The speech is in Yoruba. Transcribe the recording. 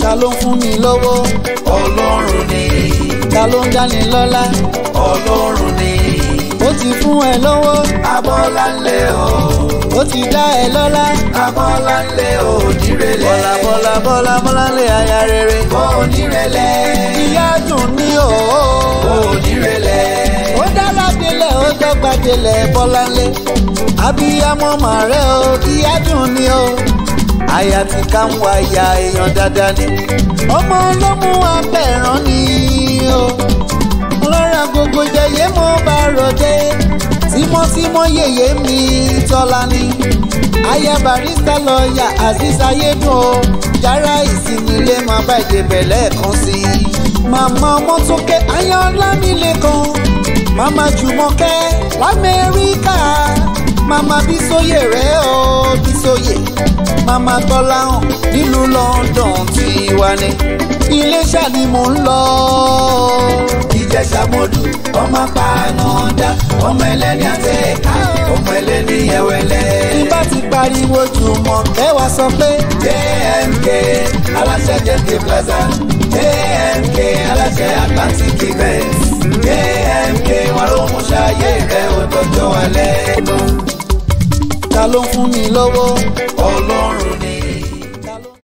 ta ló ń fún mi lówó ọlọ́run ni ta ló ń dáni lọ́lá ọlọ́run ni ó ti fún ẹ lówó abọ́láńlé o ó ti dá ẹ lọ́lá abọ́láńlé o nírẹ̀lẹ̀ bọ́lá bọ́lá bọ́lá bọ́lá lé aya rere o nírẹ̀lẹ̀ ìyá dùn ní òó o nírẹ̀lẹ̀ ó dára délẹ̀ ó dọ́gba délẹ̀ bọ́láńlé abiyamọ màrẹ́ o ìyá dùn ní o àyà tí ká ń wá ìyá èèyàn dáadáa ni ọmọ ọlọ́mú abẹ́rán ni o lọ́ra gbogbo jẹyẹ mo bá ròde tímọ́tímọ́ yèyé mi tọ́lá ni aya barista lọ́ọ̀yà azeez ayédùn o yàrá ìsinmi ilé máa bá ìdèbẹ̀ lẹ́ẹ̀kan sí i màmá ọmọ tó ké ayọ̀ọ́lá mi lẹ́kan màmá jùmọ̀kẹ́ lamẹ́ríkà màmá bísóyè rẹ̀ o bísóyè màmá tọ́láhàn nílùú London tiwa ni iléṣà ni mò ń lọ. ìjẹ̀ṣà mọ́dù ọmọ pàánàdà ọmọ ẹlẹ́ni àtẹ̀ká ọmọ ẹlẹ́ni ẹ̀wẹ̀lẹ̀. tí bá ti pariwo jùmọ̀kẹ́ wá sọ pé JMK aláṣẹ JMK Plaza JMK aláṣẹ Atlantic event JMK wọn ló mú ṣayé rẹ òdòdó alẹ́. ta ló ń fún mi lówó